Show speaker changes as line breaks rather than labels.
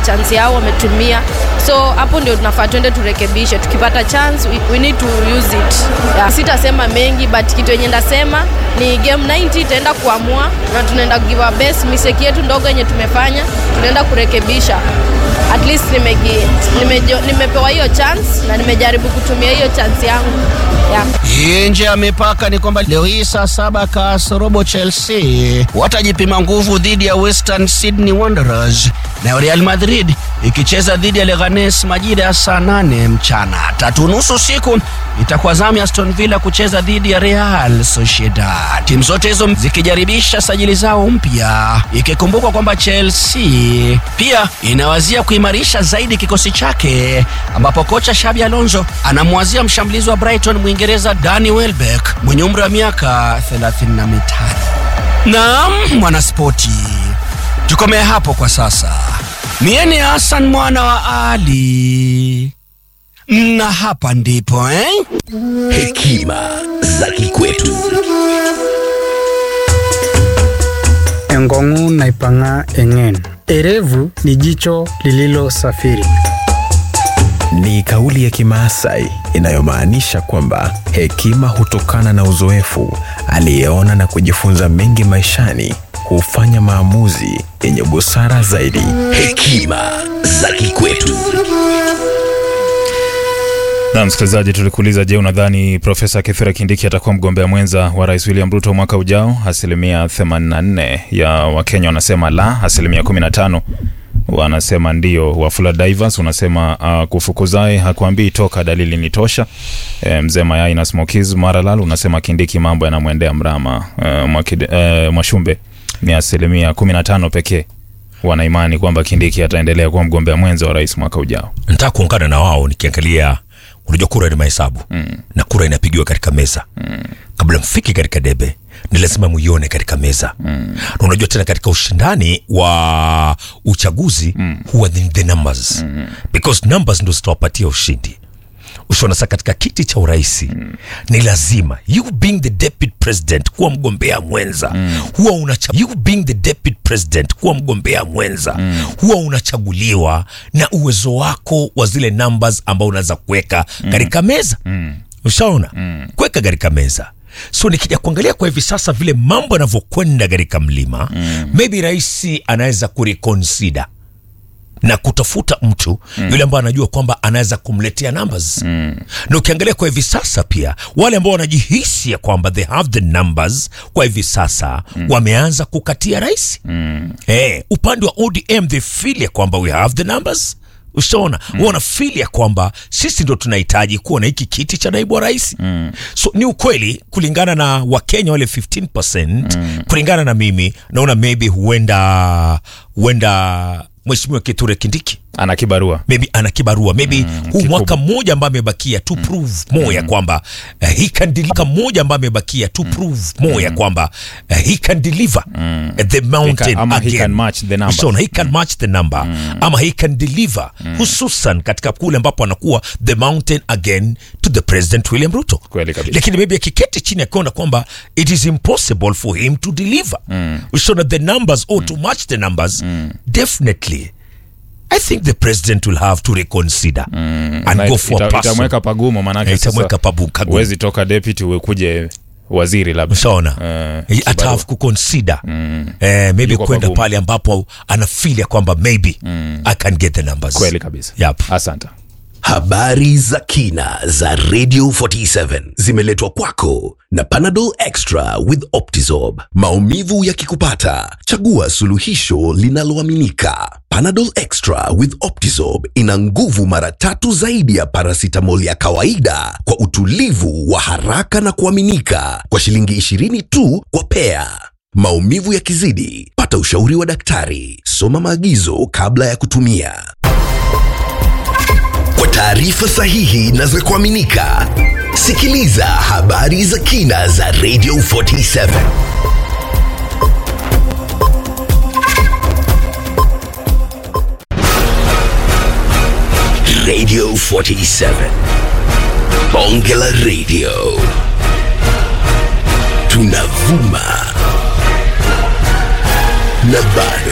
chance yao wametumia so hapo ndio tunafaa tuende turekebishe tukipata chance we, we need to use it yeah. sitasema mengi but kitu yenye ndasema ni game 90 itaenda kuamua na tunaenda give our best mistake yetu ndogo yenye tumefanya tunaenda kurekebisha at least nimegi, nimejo, nimepewa hiyo chance na nimejaribu kutumia hiyo chance yangu yeah.
nje ya mipaka ni kwamba leo hii saa saba kasorobo Chelsea watajipima nguvu dhidi ya Western Sydney Wanderers na Real Madrid ikicheza dhidi ya Leganes majira ya saa nane mchana. Tatu nusu siku itakuwa zamu ya Aston Villa kucheza dhidi ya Real Sociedad. Timu zote hizo zikijaribisha sajili zao mpya, ikikumbukwa kwamba Chelsea pia inawazia kuimarisha zaidi kikosi chake, ambapo kocha Xabi Alonso anamwazia mshambulizi wa Brighton Mwingereza Danny Welbeck mwenye umri wa miaka 35. Naam, mwanaspoti, tukomee hapo kwa sasa. Mie ni Hassan mwana wa Ali na hapa ndipo eh?
Hekima za kikwetu.
Engongu naipang'a eng'en. Erevu ni jicho lililosafiri.
Ni kauli ya Kimaasai inayomaanisha kwamba hekima hutokana na uzoefu. Aliyeona na kujifunza mengi maishani hufanya maamuzi yenye busara zaidi.
Hekima za kikwetu.
Na msikilizaji, tulikuuliza, je, unadhani Profesa Kithure Kindiki atakuwa mgombea mwenza wa Rais William Ruto mwaka ujao? Asilimia 84 ya Wakenya wanasema la, asilimia 15 wanasema ndio. Wafula Divers unasema uh, kufukuzae hakuambii toka, dalili ni tosha. E, mzee Mayai na Smokies Maralal unasema Kindiki mambo yanamwendea mrama. E, mwakide, e, Mwashumbe ni asilimia 15 pekee wanaimani kwamba Kindiki ataendelea kuwa mgombea mwenza wa rais mwaka ujao.
Nataka kuungana na wao nikiangalia, unajua kura ni mahesabu mm. na kura inapigiwa katika meza mm. kabla mfiki katika debe ni lazima muione katika meza mm. na unajua tena katika ushindani wa uchaguzi mm. huwa ni the numbers mm. because numbers ndo zitawapatia ushindi ushaona sasa katika kiti cha urais mm. ni lazima you being the deputy president kuwa mgombea mwenza mm. huwa unacha you being the deputy president kuwa mgombea mwenza mm. huwa unachaguliwa na uwezo wako wa zile numbers ambao unaweza kuweka mm. katika meza mm. ushaona mm. kuweka katika meza so nikija kuangalia kwa hivi sasa vile mambo yanavyokwenda katika mlima mm. maybe rais anaweza kureconsider na kutafuta mtu mm. yule ambaye anajua kwamba anaweza kumletea numbers mm. na ukiangalia kwa hivi sasa pia wale ambao wanajihisi ya kwamba they have the numbers kwa hivi sasa mm. wameanza kukatia rais mm. eh, upande wa odm they feel ya kwamba we have the numbers ushaona mm. wanafili ya kwamba sisi ndo tunahitaji kuwa na hiki kiti cha naibu wa rais mm. so ni ukweli kulingana na wakenya wale 15 mm. kulingana na mimi naona maybe huenda huenda mheshimiwa Kithure Kindiki
ana kibarua
maybe ana kibarua maybe mm, huu mwaka mmoja ambaye amebakia to prove more ya kwamba uh, he can deliver mmoja ambaye amebakia to prove more ya kwamba uh, he can deliver uh, the mountain
ama he
again
can match the number.
Ushaona, he can match the number ama he can deliver hususan katika kule ambapo anakuwa the mountain again to the president William Ruto
Kweli kabisa.
lakini maybe akiketi chini akiona kwamba it is impossible for him to deliver ushaona the numbers or to match the numbers definitely I think the president will have to reconsider and
Na
go
ita-
for a
ita-
person.
itamweka pagumu manake
Eh, itamweka
sasa
pabu- kagumu.
huwezi toka deputy ukuje waziri labda
Ushaona?
Eh,
He ata
kibarua.
have kuconsider eh, maybe
Yuko
kwenda
pagumu.
pale ambapo anafeel ya kwamba maybe I can get the numbers.
kweli kabisa
Yep.
asante
Habari za kina za Radio 47 zimeletwa kwako na Panadol Extra with Optizorb. Maumivu yakikupata, chagua suluhisho linaloaminika. Panadol Extra with Optizorb ina nguvu mara tatu zaidi ya paracetamol ya kawaida kwa utulivu wa haraka na kuaminika kwa shilingi 20 tu kwa pea. Maumivu yakizidi, pata ushauri wa daktari. Soma maagizo kabla ya kutumia. Kwa taarifa sahihi na za kuaminika, sikiliza habari za kina za Radio 47. Radio 47. Bonge la Radio. Tunavuma na bado